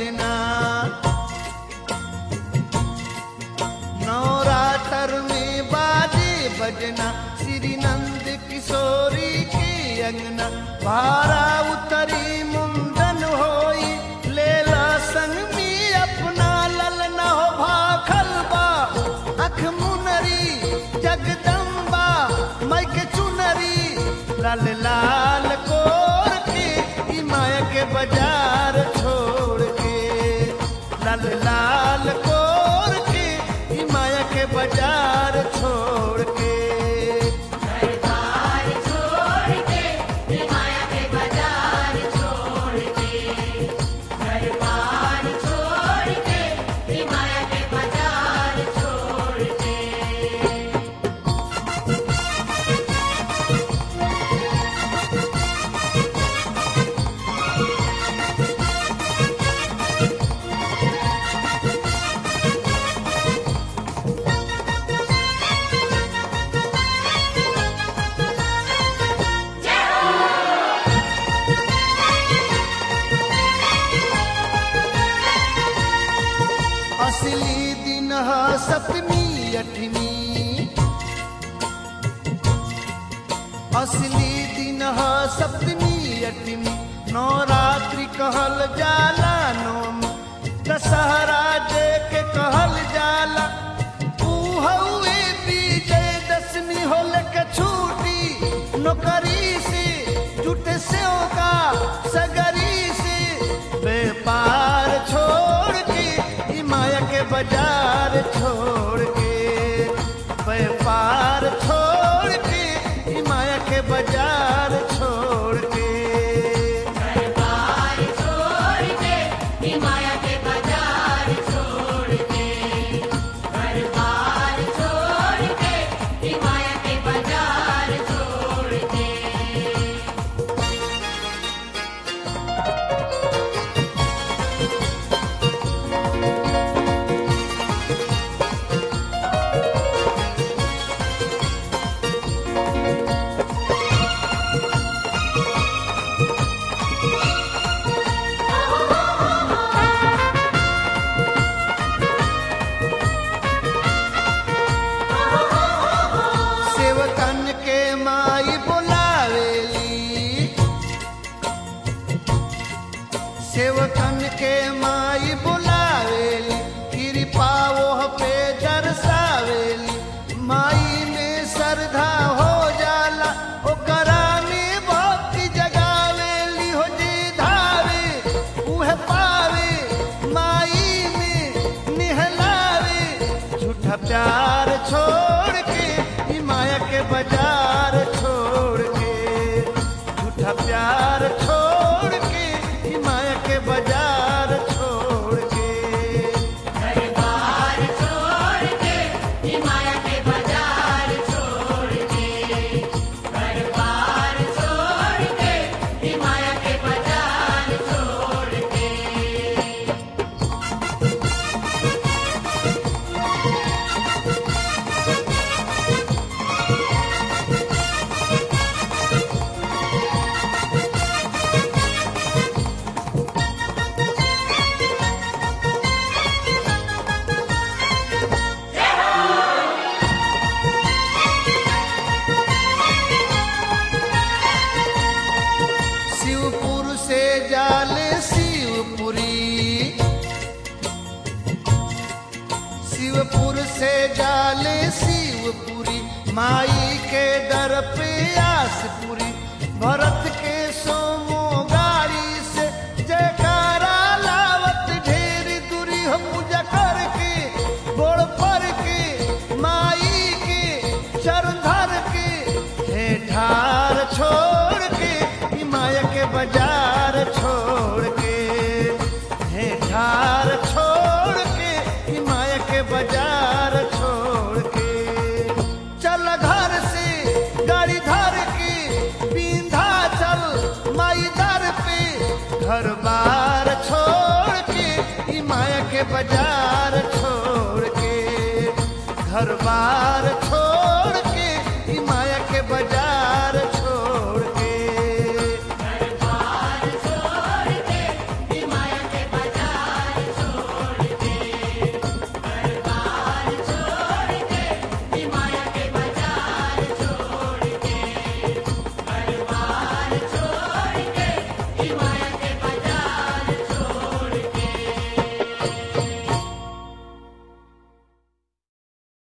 बजना नवरात्र में बाजे बजना श्री नंद किशोरी के अंगना भारा उतरी मुंडन होई लेला संग में अपना ललना हो भाखल बा अख मुनरी जगदम्बा मैं के चुनरी लाल लाल कोर के ई माया के बाजार छोड़ के लाल लाल कोर के ई माया के बाजार छोड़ के दरबार छोड़ के हे माया के बाजार छोड़ के दरबार छोड़ के हे माया के बाजार छोड़ के असली दिन ह सप्तमी अठमी असली दिन ह सप्तमी अठमी नवरात्रि कहल जाला नवमी दशहरा जे के कहल जाला ऊ हउए विजय दशमी होल के छूटी नौकरी से जुटे से का सगरी से व्यापार छोड़ के ई माया के बाजार छोड़ के व्यापार छोड़ के ई माया के बाजार छोड़ के दरबार छोड़ के हे माया के बाजार छोड़ के दरबार छोड़ के हे माया के बाजार छोड़ के सेवकन के माई बुलावेली सेवकन के माई बुलावेली कृपा ओह पे दर्शावेली माई में श्रद्धा हो जाला ओकरा में भक्ति जगावेली हो जे धावे उह पावे माई में निहलावे झूठा प्यार छोड़ के ई माया के बाजार छोड़ के झूठा प्यार छोड़ के ई माया के बाजार छोड़ के दरबार छोड़ के हे माया के बाजार छोड़ के दरबार छोड़ के हे माया के बाजार छोड़ के शिवपुर से जाले शिवपुरी शिवपुर से जाले शिवपुरी माई के दर पे आसपुरी भरत के सोमो गाड़ी से जयकारा लावत ढेर दूरी हो पूजा करके गोड़ पर के माई के चरण धर के हे ठार छोड़ के ई माया के बाजार छोड़ के हे ठार छोड़ के ई माया के बाजार छोड़ के चल घर से गाड़ी धर के बिंधा चल माई दर पे घर बार छोड़ के ई माया के बाजार